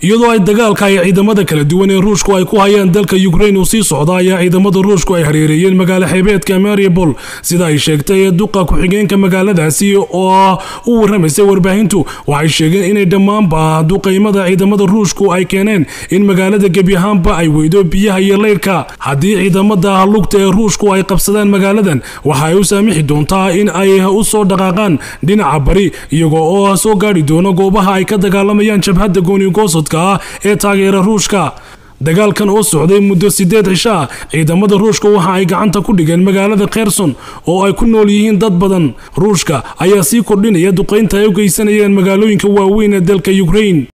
iyadoo ay dagaalka ay ciidamada kala duwan ee ruushku ay ku hayaan dalka ukrain uu sii socda ayaa ciidamada ruushku ay hareereeyeen magaalo xeebeedka mariupol sida ay sheegtay duqa ku-xigeenka magaaladaasi oo u warramaysay warbaahintu waxay sheegeen inay dhammaanba duqaymada ciidamada ruushku ay keeneen in magaalada gebi ahaanba ay weydo biyaha iyo leyrhka haddii ciidamada lugta ee ruushku ay qabsadaan magaaladan waxa ay u saamixi doontaa in ay u soo dhaqaaqaan dhinaca bari iyagoo oo soo gaadhi doono goobaha ay ka dagaalamayaan jabhadda goonigoosodka ah ee taageera ruushka dagaalkan oo socday muddo sideed cisho ah ciidamada ruushka waxa ay gacanta ku dhigeen magaalada kherson oo ay ku nool yihiin dad badan ruushka ayaa sii kordhinaya duqaynta ay u geysanayeen magaalooyinka waaweyn ee dalka ukrain